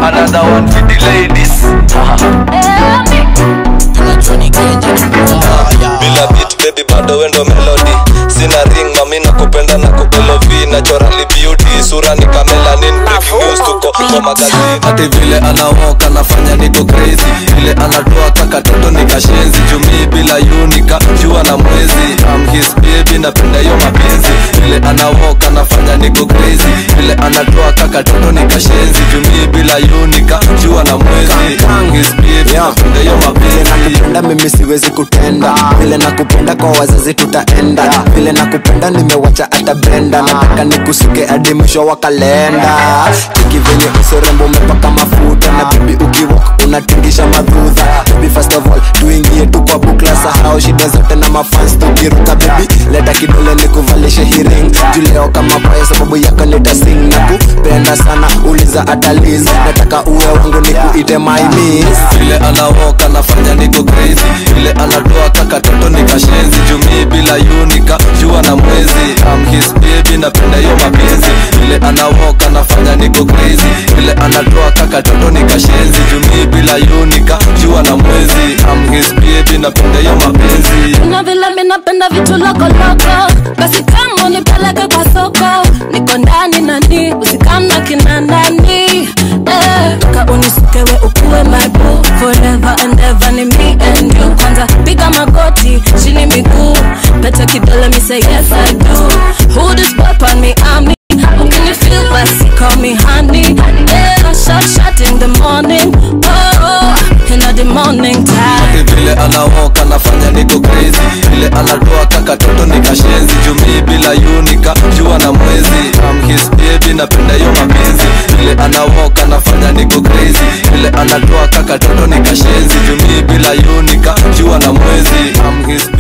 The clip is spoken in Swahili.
another one for the ladies bila beat baby bado wendo melody sina ring mami na kupenda na kubelovi naturally beauty sura ni kamelanin breaking news tuko kwa magazini hati vile anawoka nafanya niko crazy vile anatoa kakatoto nikashenzi jumii bila yunika jua na mwezi I'm his baby napenda hiyo mapenzi vile anawoka nafanya niko crazy vile anatoa kakatoto nikashenzi jumii bila yunika jua na mwezi I'm his baby napenda hiyo mapenzi nakupenda mimi siwezi kutenda vile nakupenda kwa wazazi tutaenda vile nakupenda nimewacha hata brenda nataka nikusuke hadi mwisho wa kalenda cheki venye usorembo umepaka mafuta na bibi ukiwok unatingisha madhudha baby first of all tuingie tu kwa bukla sahau shida zote na mafans tukiruka baby leta kidole nikuvalishe hiring juleo kama paya sababu yako nitasing na kupenda sana uliza ataliz nataka uwe wangu nikuite my miss vile anawoka nafanya niko crazy vile anatoa kakatoto nikashenzi jumii bila yunika jua na mwezi I'm his baby napenda hiyo mapenzi vile anawoka nafanya niko crazy vile anatoa kakatoto nikashenzi jumii bila yunika jua na mwezi I'm his baby napenda hiyo mapenzi na vile mi napenda vitu lokoloko basi kama unipeleke kwa soko niko ndani nani usikamna kina nani eh, ka unisukewe ukuwe my boo forever and ever ni me and you kwanza piga magoti chini miguu pete kidole mi say yes I do who this pop on me I'm me Ukini feel basi call me honey yeah, shot shot in the morning oh, oh, in the morning time Ati vile anawoka nafanya niko crazy vile anatoa kakatoto nikashenzi jumii bila yunika jua na mwezi I'm his baby napenda hiyo mapenzi vile anawoka nafanya niko crazy vile anatoa kakatoto nikashenzi jumii bila yunika jua na mwezi I'm his